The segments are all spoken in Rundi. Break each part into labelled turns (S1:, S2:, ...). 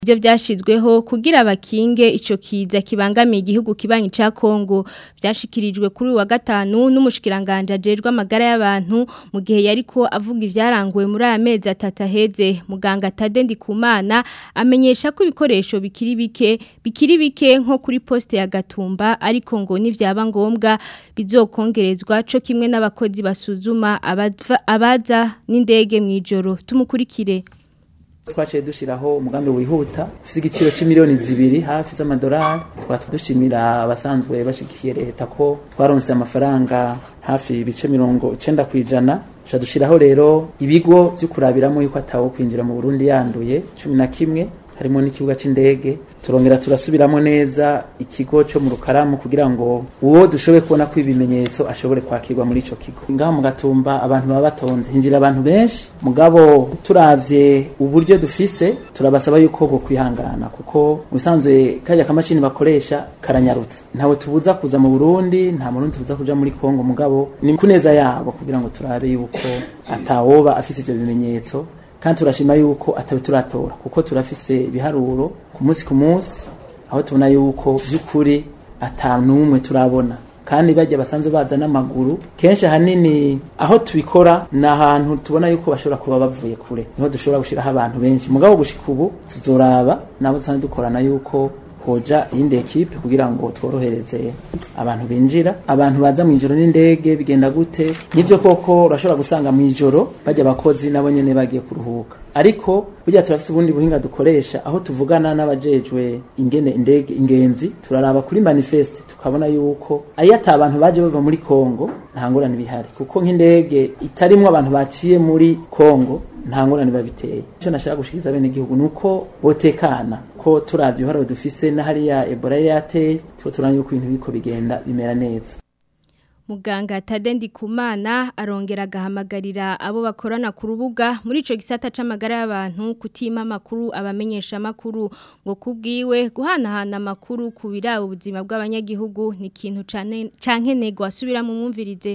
S1: Ibyo byashizweho kugira abakinge ico kiza kibangamiye igihugu kibanyi ca Kongo byashikirijwe kuri wa gatanu n'umushikiranganje ajejwe amagara y'abantu mu gihe yariko avuga ivyaranguwe muri aya mezi atatu aheze muganga Tade Ndikumana amenyesha ko ibikoresho bikiri bike bikiri bike nko kuri poste ya Gatumba ariko ngo nivyaba ngombwa bizokongerezwa co kimwe n'abakozi basuzuma abaza n'indege mwijoro tumukurikire
S2: twaciye dushiraho umugambi wihuta ufise igiciro c'imiliyoni zibiri hafi z'amadolari twaba dushimira abasanzwe bashigikiye leta ko twaronse amafaranga hafi ibice mirongo icenda kw'ijana tuca dushiraho rero ibigo vyo kurabiramo yuko atawo kwinjira mu Burundi yanduye cumi na kimwe harimo n'ikibuga c'indege turongera turasubiramo neza ikigo cyo mu rukaramu kugira ngo uwo dushoboye kubona ko ibimenyetso ashobore kwakirwa muri ico kigo ngaho mu gatumba abantu baba batonze hinjira abantu benshi mugabo turavye uburyo dufise turabasaba yuko bo kwihangana kuko musanzwe kajya kamashini bakoresha karanyarutse ntawe tubuza kuza mu Burundi nta muntu tubuza kuja muri Kongo mugabo ni kuneza yabo kugira ngo turabe yuko atawoba afise ivyo bimenyetso kandi turashima yuko atabe turatora kuko turafise ibiharuro ku munsi ku munsi aho tubona yuko by'ukuri atanumwe turabona kandi bajya basanzwe baza n'amaguru kenshi ahanini aho tubikora ni ahantu tubona yuko bashobora kuba bavuye kure niho dushobora gushyiraho abantu benshi mugabo gushika ubu tuzoraba nabo dusanzwe dukorana yuko hoja iyindi ekipe kugira ngo tworohereze abantu binjira abantu baza mu ijoro n'indege bigenda gute nivyo koko urashobora gusanga mu ijoro bajya abakozi nabo nyene bagiye kuruhuka ariko burya turafise ubundi buhinga dukoresha aho tuvugana n'abajejwe ingene indege ingenzi turaraba kuri manifeste tukabona yuko ayo ata abantu baje bava muri Kongo nta ngorane bihari kuko nk'indege itarimwo abantu baciye muri Kongo nta ngorane babiteye icyo nashaka gushikiriza bene igihugu nuko botekana ko turavye ibiharuro dufise na hariya Ebola yateye tuko turanye yuko ibintu biko bigenda bimera neza
S1: Muganga Tadendi Kumana arongera agahamagarira abo bakorana ku rubuga muri ico gisata c'amagara y'abantu kutima makuru abamenyesha makuru ngo kubwiwe guhanahana makuru ku birabo ubuzima bw'abanyagihugu ni ikintu canke nego asubira mu mwumvirize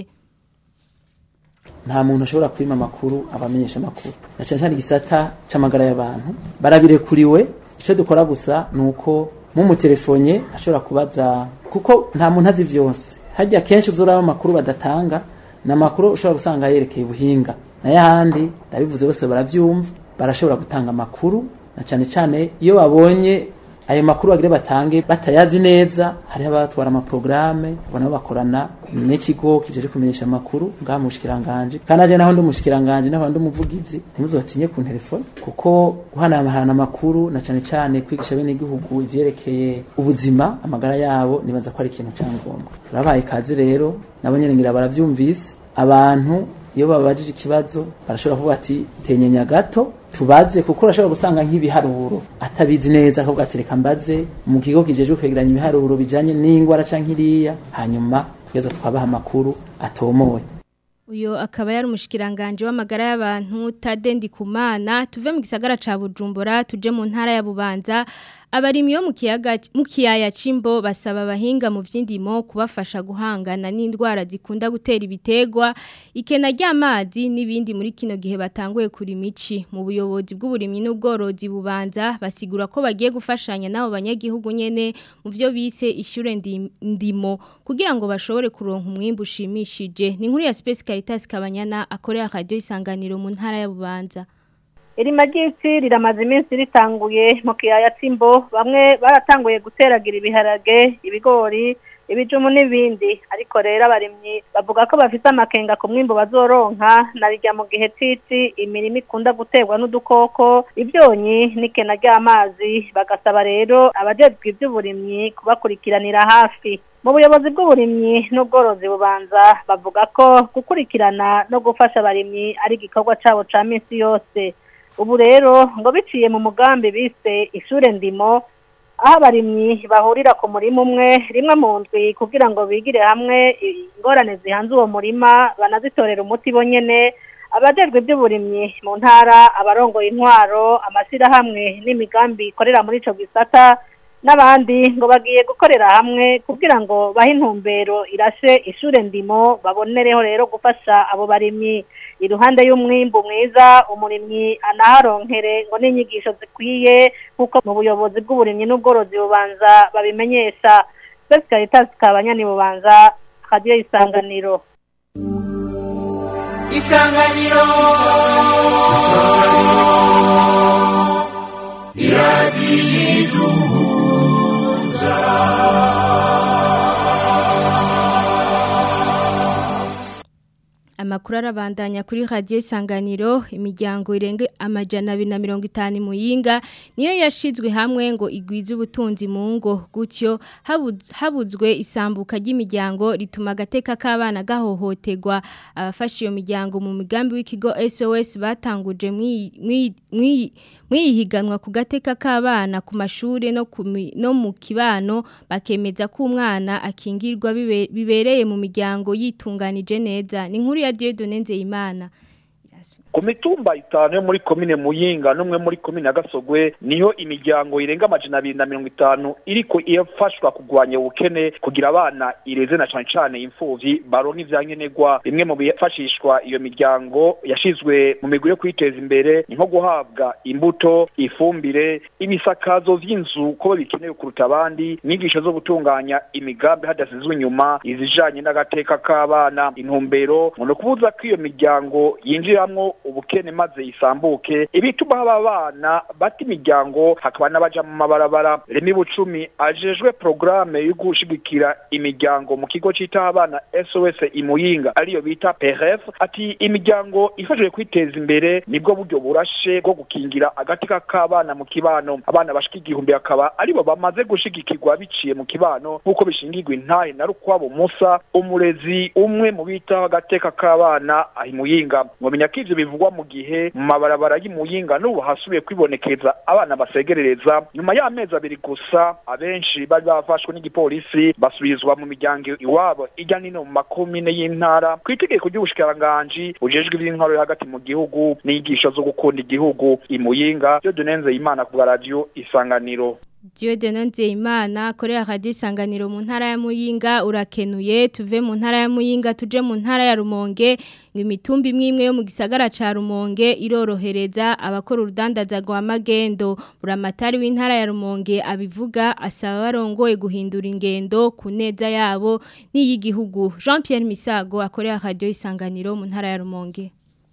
S2: nta muntu ashobora kwima amakuru abamenyesha amakuru na cyane cyane igisata c'amagara y'abantu barabirekuriwe icyo dukora gusa ni uko mumutelefone ashobora kubaza kuko nta muntu azi vyose hajya kenshi uzuraba amakuru badatanga ni amakuru ushobora gusanga yerekeye ubuhinga nayo ahandi ndabivuze bose baravyumva barashobora gutanga amakuru na cyane cyane iyo babonye ayo makuru bagire batange batayazi neza hariho abatwara amaprograme ubona bakorana n'ikigo kijeje kumenyesha amakuru ngaha mu bushikiranganje kandi aje naho ndi umushikiranganje naho ndi umuvugizi ntimuzotinye ku telefone kuko guhanahana amakuru na cyane cyane kwigisha bene igihugu ivyerekeye ubuzima amagara yabo nibaza ko ari ikintu cyangombwa turabaye kazi rero nabo nyene ngira baravyumvise abantu iyo babajije ikibazo barashobora kuvuga ati tenyenya gato tubaze kuko urashobora gusanga nk'ibiharuro atabizi neza ahubwo atereka mbaze mu kigo kijejwe kwegeranya ibiharuro bijanye n'ingwara canke iriya hanyuma tugeza twabaha amakuru atomoye
S1: Uyo akaba yari umushikiranganje w'amagara y'abantu Tadendi Kumana tuve mu gisagara ca Bujumbura tuje mu ntara ya Bubanza abarimyi bo mu kiyaga mu kiyaya cimbo basaba abahinga mu vy'indimo kubafasha guhangana n'indwara zikunda gutera ibitegwa ikena ry'amazi n'ibindi muri kino gihe batanguye kuri mici mu buyobozi bw'uburimyi n'ubworozi bubanza basigura ko bagiye gufashanya nabo banyagihugu nyene mu byo bise ishure ndimo kugira ngo bashobore kuronka umwimbu ushimishije ni inkuru ya Space Caritas Kabanyana akorera radio isanganiro mu ntara ya Bubanza
S3: iri magisi riramaze iminsi ritanguye mu kiyaya c'imbo bamwe baratanguye guteragira ibiharage ibigori ibijumu n'ibindi ariko rero abarimyi bavuga ko bafite amakenga ku mwimbo bazoronka narijya mu gihe cici imirimo ikunda guterwa n'udukoko ibyonyi n'ikena ry'amazi bagasaba rero abajejwe iby'uburimyi kubakurikiranira hafi mu buyobozi bw'uburimyi n'ubworozi bubanza bavuga ko gukurikirana no gufasha abarimyi ari igikorwa cabo ca minsi yose ubu rero ngo biciye mu mugambi bise ishure ndimo aho abarimyi bahurira ku murima umwe rimwe mu ndwi kugira ngo bigire hamwe ingorane zihanze uwo murima banazitorera umuti bonyene abajejwe iby'uburimyi mu ntara abarongoye intwaro amashyirahamwe n'imigambi ikorera muri ico gisata n'abandi ngo bagiye gukorera hamwe kugira ngo bahe intumbero irashe ishure ndimo babonereho rero gufasha abo barimyi iruhande y'umwimbu mwiza umurimyi anaharonkere ngo n'inyigisho zikwiye kuko mu buyobozi bw'uburimyi n'ubworozi bubanza babimenyesha Besi Caritas kabanyani bubanza radio isanganiro
S4: isanganiro
S1: Amakuru arabandanya kuri radio isanganiro imiryango irenge amajana abiri na mirongo itanu muyinga niyo yashizwe hamwe ngo igwize ubutunzi mu ngo gutyo habuz- habuzwe isambuka ry'imiryango rituma agateka k'abana gahohoterwa abafashe iyo miryango mu migambi w'ikigo SOS batanguje mwi- mwi- mwi- mwihiganwa ku gateka k'abana ku mashuri no ku mi- no mu kibano bakemeza ko umwana akingirwa bibe- bibereye mu miryango yitunganije neza ni nkuru ya Dieudonne Nzeyimana
S5: ku mitumba itanu yo muri komine muyinga n'umwe muri komine ya gasogwe niho imiryango irenga amajana abiri na mirongo itanu iriko irafashwa kugwanya ubukene kugira abana ireze na cane cane imfuvyi baronka ivyankenerwa bimwe mu bifashishwa iyo miryango yashizwe mu migwi yo kwiteza imbere ni nko guhabwa imbuto ifumbire ibisakazo vy'inzu ko bikenewe kuruta abandi inyigisho zo gutunganya imigambi hadasizwe inyuma izijanye n'agateka k'abana intumbero ngo ni ukubuza ko iyo miryango yinjiramwo ubukene maze isambuke ibituma haba abana bata imiryango hakaba n'abaja mu mabarabara remi bucumi ajejwe porogaramu yo gushigikira imiryango mu kigo citaho abana sos imuyinga ariyo bita prf ati imiryango ifashije kwiteza imbere nibwo buryo burashe bwo gukingira agateka k'abana mu kibano abana bashika igihumbi akaba aribo bamaze gushigikirwa biciye mu kibano nk'uko bishingirwa intahe na rukwabo musa umurezi umwe mu bitaho agateka k'abana ahimuyinga mwamenya ko ivyo bivugwa mu gihe mu mabarabara y'imuyinga n'ubu hasubiye kwibonekeza abana basegerereza nyuma y'amezi abiri gusa abenshi bari bafashwe n'igipolisi basubizwa mu miryango iwabo ijya nino mu makomine y'intara ku itegeko ry'ubushikiranganji bujejwe ivy'intwaro yo hagati mu gihugu n'inyigisho zo gukunda igihugu imuyinga byo dunenze imana ku bwa radio isanganiro
S1: Dieudonne Nzeyimana akorera radio isanganiro mu ntara ya Muyinga urakenuye tuve mu ntara ya Muyinga tuje mu ntara ya Rumonge ngo imitumba imwe imwe yo mu gisagara ca Rumonge irorohereza abakora urudandaza rwa magendo buramatari w'intara ya Rumonge abivuga asaba barongoye guhindura ingendo ku neza yabo n'iy'igihugu Jean Pierre Misago akorera radio isanganiro mu ntara ya Rumonge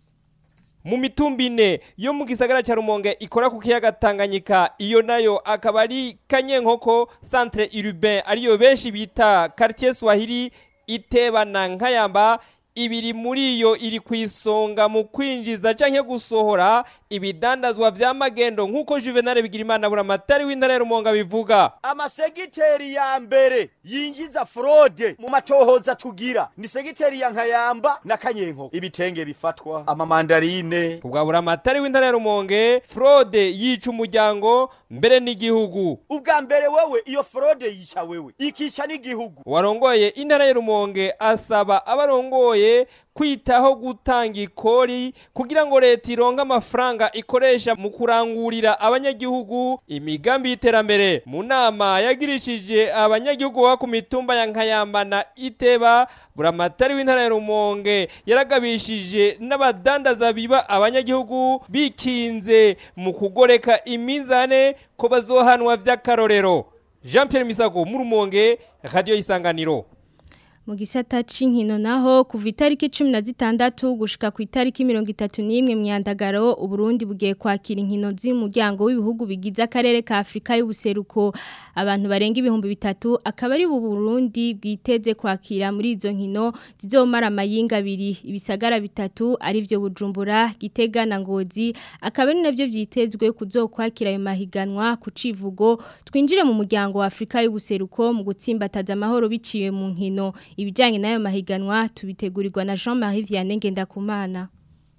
S6: mu mitumba ine yo mu gisagara cya rumonge ikora ku kiyaga tanganyika iyo nayo akaba ari kanyenkoko centre urbain ariyo benshi bita quartier swahili itebana nkayamba ibiri muri yo iri ku isonga mu kwinjiza canke gusohora ibidandazwa vya magendo nk'uko juvenal bigirimana buramatari w'intara ya rumonge bivuga
S7: amasegiteri ya mbere yinjiza fraude mu matohoza tugira ni segiteri ya nkayamba na kanyenkoko ibitenge bifatwa amamandarine
S6: ubwa buramatari w'intara ya rumonge fraude yica umuryango mbere n'igihugu
S7: ubwa mbere wewe iyo fraude yica wewe ikica n'igihugu
S6: warongoye intara ya rumonge asaba abarongoye kwitaho gutanga ikori kugira ngo leta ironke amafaranga ikoresha mu kurangurira abanyagihugu imigambi y'iterambere mu nama yagirishije abanyagihugu baba ku mitumba ya nkayamba na iteba buramatari w'intara ya rumonge yaragabishije n'abadandaza biba abanyagihugu bikinze mu kugoreka imizane ko bazohanwa vy'akarorero jean pierre misago mu rumonge radiyo y'isanganiro
S1: mu gisata c'inkino naho kuva itariki 16 gushika ku itariki 31 myandagaro uburundi bugiye kwakira inkino z'umuryango w'ibihugu bigize akarere ka Afrika y'ubuseruko abantu barenga ibihumbi bitatu akaba ari Burundi bwiteze kwakira muri izo nkino zizomara amayinga abiri ibisagara bitatu ari byo Bujumbura Gitega na Ngozi akaba ari navyo vyitezwe kuzokwakira ayo mahiganwa ku civugo twinjire mu muryango wa Afrika y'ubuseruko mu gutsimbataza amahoro biciye mu nkino ibijyanye n'ayo mahiganwa tubitegurirwa na Jean Marie Vianney Ngendakumana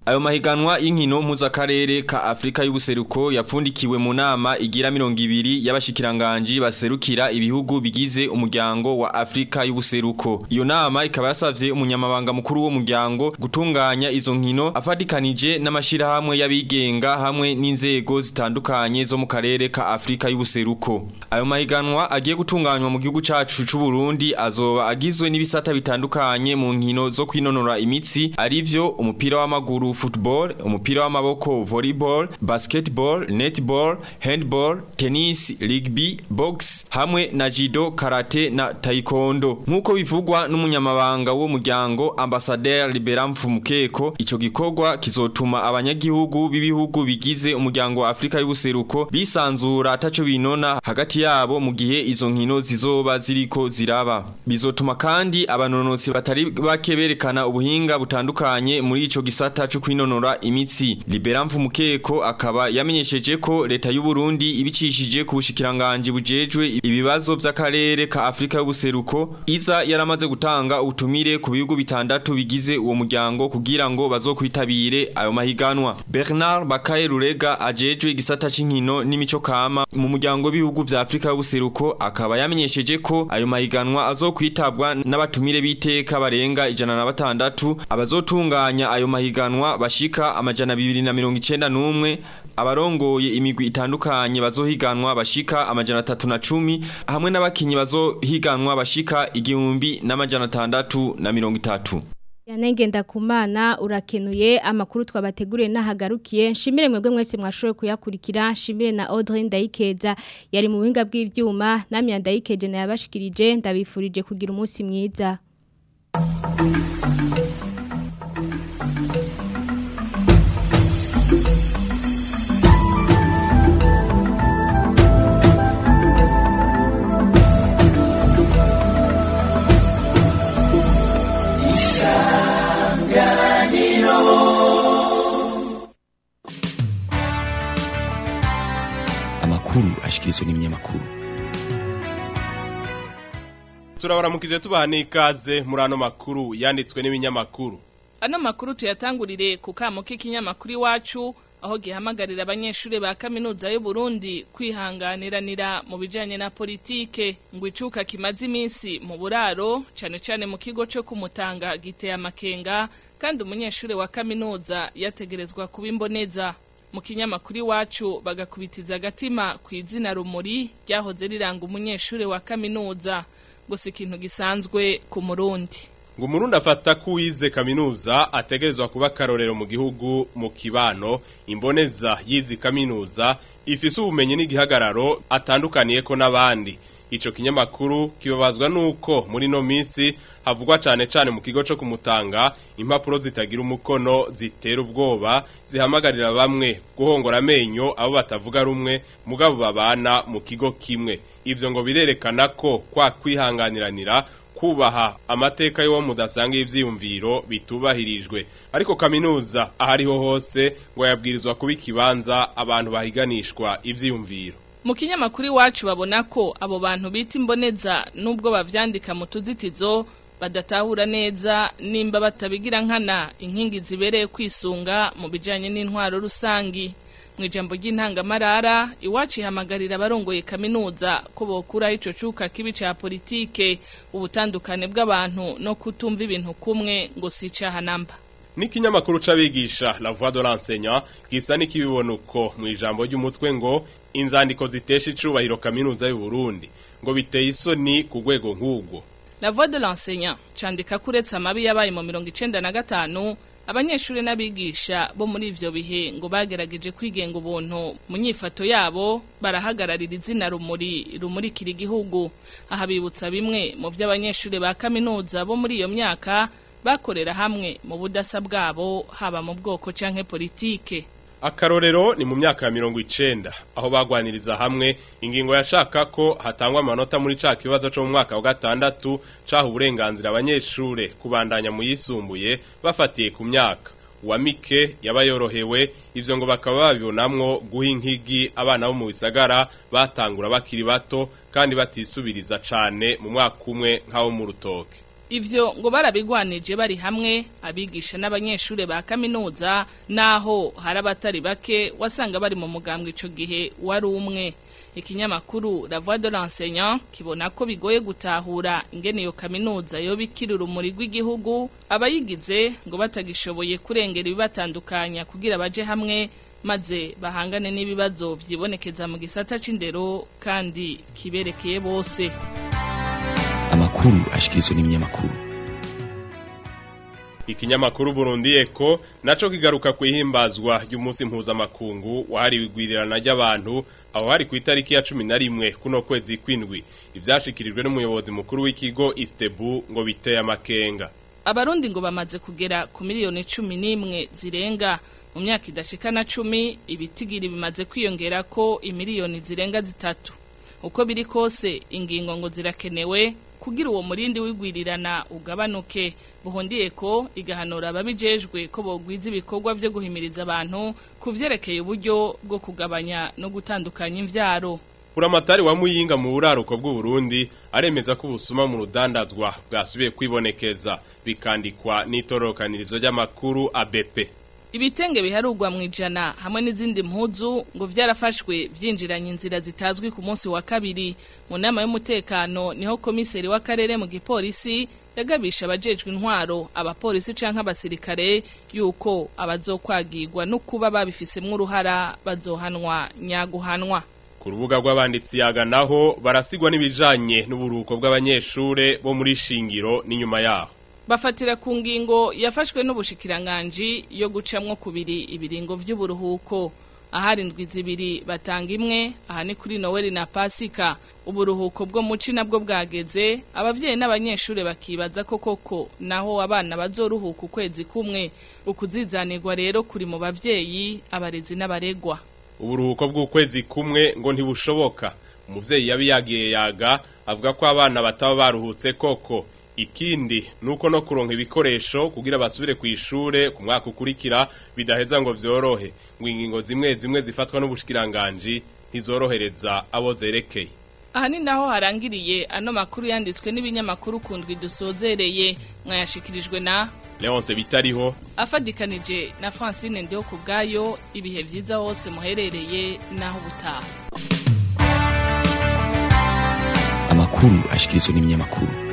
S4: Ayo mahiganwa y'inkino muzakarere ka Afrika y'ubuseruko yapfundikiwe mu nama igira 200 y'abashikiranganje baserukira ibihugu bigize umuryango wa Afrika y'ubuseruko. Iyo nama ikaba yasavye umunyamabanga mukuru wo muryango gutunganya izo nkino afadikanije n'amashira hamwe y'abigenga hamwe n'inzego zitandukanye zo mu karere ka Afrika y'ubuseruko. Ayo mahiganwa agiye gutunganywa mu gihugu cacu c'u Burundi azoba agizwe n'ibisata bitandukanye mu nkino zo kwinonora imitsi arivyo umupira w'amaguru football, umupira w'amaboko volleyball, basketball, netball, handball, tennis, rugby, box hamwe na judo, karate na taekwondo. Nkuko bivugwa n'umunyamabanga wo muryango Ambassadeur Liberam Fumukeko, ico gikorwa kizotuma abanyagihugu b'ibihugu bigize umuryango wa Afrika y'ubuseruko bisanzura ataco binona hagati yabo mu gihe izo nkino zizoba ziriko ziraba. Bizotuma kandi abanonotsi batari bake berekana ubuhinga butandukanye muri ico gisata cyo kwinonora imitsi. Liberam Fumukeko akaba yamenyesheje ko leta y'u Burundi ibicishije ku bushikiranganje bujejwe ibibazo by'akarere ka Afrika y'ubuseruko iza yaramaze gutanga ubutumire ku bihugu bitandatu bigize uwo muryango kugira ngo bazokwitabire ayo mahiganwa. Bernard Bakaye Rurega ajejwe igisata c'inkino n'imico kama mu muryango w'ibihugu vya Afrika y'ubuseruko akaba yamenyesheje ko ayo mahiganwa azokwitabwa n'abatumire biteka barenga ijana na batandatu abazotunganya ayo mahiganwa bashika amajana 291 abarongoye imigwi itandukanye bazohiganwa bashika amajana 310 hamwe n'abakinyi bazohiganwa bashika igihumbi n'amajana 630
S1: Yanenge ndakumana urakenuye amakuru twabateguriye nahagarukiye nshimire mwebwe mwese mwashoboye kuyakurikira nshimire na Audrey Ndayikeza yari mu buhinga bw'ivyuma namya Ndayikeje na yabashikirije ndabifurije kugira umunsi mwiza
S8: amakuru ashikirizwa n'ibinyamakuru
S9: turabaramukije tubaha n'ikaze muri ano makuru yanditswe n'ibinyamakuru
S10: ano makuru tuyatangurire ku kamo k'ikinyamakuru iwacu aho gihamagarira abanyeshuri ba kaminuza y'u Burundi kwihanganiranira mu bijanye na politike ngo icuka kimaze iminsi mu buraro cane cane mu kigo cyo kumutanga giteye amakenga kandi umunyeshuri wa kaminuza yategerezwa kuba imboneza mu kinyamakuru iwacu bagakubitiza agatima ku izina rumuri ryahoze riranga umunyeshuri wa kaminuza gusa ikintu gisanzwe ku murundi
S9: ngo umurundi afata ko uwize kaminuza ategerezwa kuba akarorero mu gihugu mu kibano imboneza yizi kaminuza ifise ubumenyi n'igihagararo atandukaniye ko n'abandi ico kinyamakuru kibabazwa nuko muri no minsi havugwa cane cane mu kigo co kumutanga impapuro zitagira umukono zitera ubwoba zihamagarira bamwe guhongora amenyo abo batavuga rumwe mugabo babana mu kigo kimwe ivyo ngo birerekana ko kwa kwihanganiranira kubaha amateka y'uwo mudasanga ivyiyumviro bitubahirijwe ariko kaminuza ahariho hose ngo yabwirizwa kuba ikibanza abantu bahiganishwa ivyiyumviro
S10: mu kinyamakuru iwacu babona ko abo bantu bita imboneza nubwo bavyandika mu tuzitizo badatahura neza nimba batabigira nkana inkingi zibereye kwisunga mu bijanye n'intwaro rusangi mu ijambo ry'intangamarara iwacu ihamagarira abarongoye kaminuza ko bokuraho ico cuka kibi ca politike ubutandukane bw'abantu no kutumva ibintu kumwe ngo si icaha namba
S9: n'ikinyamakuru c'abigisha la voix de l'enseignant gisa n'ikibibona uko mu ijambo ry'umutwe ngo inzandiko zitesha icubahiro kaminuza y'u Burundi ngo biteye isoni ku rwego nk'ubwo
S10: la voix de l'enseignant candika kuretse amabi yabaye mu mirongo icenda na gatanu abanyeshuri n'abigisha bo muri ivyo bihe ngo bagerageje kwigenga ubuntu mu nyifato yabo barahagararira izina rumuri rumurikira igihugu aha bibutsa bimwe mu vy'abanyeshuri ba kaminuza bo muri iyo myaka bakorera hamwe mu budasa bwabo haba mu bwoko canke politike
S9: akarorero ni mu myaka ya mirongo icenda aho bagwaniriza hamwe ingingo yashaka ko hatangwa amanota muri ca kibazo co mu mwaka wa gatandatu caha uburenganzira abanyeshure kubandanya mu yisumbuye bafatiye ku myaka uwamike yaba yorohewe ivyo ngo bakaba babibonamwo guha inkigi abana bo mu bisagara batangura bakiri bato kandi batisubiriza cane mu mwaka umwe nk'abo mu rutoke
S10: Ivyo ngo barabigwanije bari hamwe abigisha n'abanyeshure ba kaminuza naho hari abatari bake wasanga bari mu mugambwe ico gihe wari umwe ikinyamakuru La Voix de l'enseignant kibona ko bigoye gutahura ingene iyo kaminuza yo bikira urumuri rw'igihugu abayigize ngo batagishoboye kurengera ibibatandukanya kugira baje hamwe maze bahangane n'ibibazo vyibonekeza mu gisata c'indero kandi kiberekeye bose
S8: amakuru ashikirizwa n'ibinyamakuru
S9: Ikinyamakuru Burundi Eko naco kigaruka kwihimbazwa y'umunsi mpuzamakungu wahariwe igwirirana ry'abantu aho hari ku itariki ya 11 kuno kwezi kwindwi ivyashikirijwe n'umuyobozi mukuru w'ikigo Istebu ngo biteye amakenga
S10: Abarundi ngo bamaze kugera ku miliyoni 11 zirenga mu myaka idashika na 10 ibitigiri bimaze kwiyongera ko imiliyoni zirenga zitatu uko biri kose ingingo ngo zirakenewe kugira uwo murindi wigwirirana ugabanuke buhondiye ko igahanura ababijejwe ko bogwiza ibikorwa byo guhimiriza abantu kuvyerekeye uburyo bwo kugabanya no gutandukanya imvyaro
S9: Uramatari wa muyinga mu buraruko bw'u Burundi aremeza ko ubusuma mu rudandazwa bwasubiye kwibonekeza bikandikwa n'itorokanirizo ry'amakuru ABP
S10: Ibitenge biharugwa mu ijana hamwe n'izindi mpuzu ngo vyarafashwe vyinjiranye inzira zitazwi ku munsi wa kabiri mu nama y'umutekano niho komiseri w'akarere mu gipolisi yagabisha abajejwe intwaro abapolisi canke abasirikare yuko abazokwagirwa no kuba babifisemwo uruhara bazohanwa nyaguhanwa
S9: ku rubuga rw'abanditsi yaga naho barasigwa n'ibijanye n'uburuko bw'abanyeshure bo muri shingiro n'inyuma yaho
S10: bafatira ku ngingo yafashwe n'ubushikiranganji yo gucamwo kubiri ibiringo vy'uburuhuko ahari indwi zibiri batanga imwe aha ni kuri Noel na Pasika uburuhuko bwo muci nabwo bwageze abavyeyi n'abanyeshure bakibaza ko koko naho abana bazoruhuka ukwezi kumwe ukuzizanirwa rero kuri mu bavyeyi abarezi n'abaregwa
S9: uburuhuko bw'ukwezi kumwe ngo ntibushoboka umuvyeyi yabi yagiye yaga avuga ko abana bataba baruhutse koko ikindi nuko no kuronka ibikoresho kugira basubire ku ishure ku mwaka ukurikira bidaheza ngo vyorohe ngo ingingo zimwe zimwe zifatwa n'ubushikiranganje ntizorohereza abo zerekeye
S10: aha ni naho harangiriye ano makuru yanditswe n'ibinyamakuru kundwi dusozereye mwayashikirijwe na
S9: Leonce bitariho
S10: afadikanije na Francine Ndio kubgayo ibihe vyiza hose muherereye naho butaha
S8: amakuru ashikirizwa n'ibinyamakuru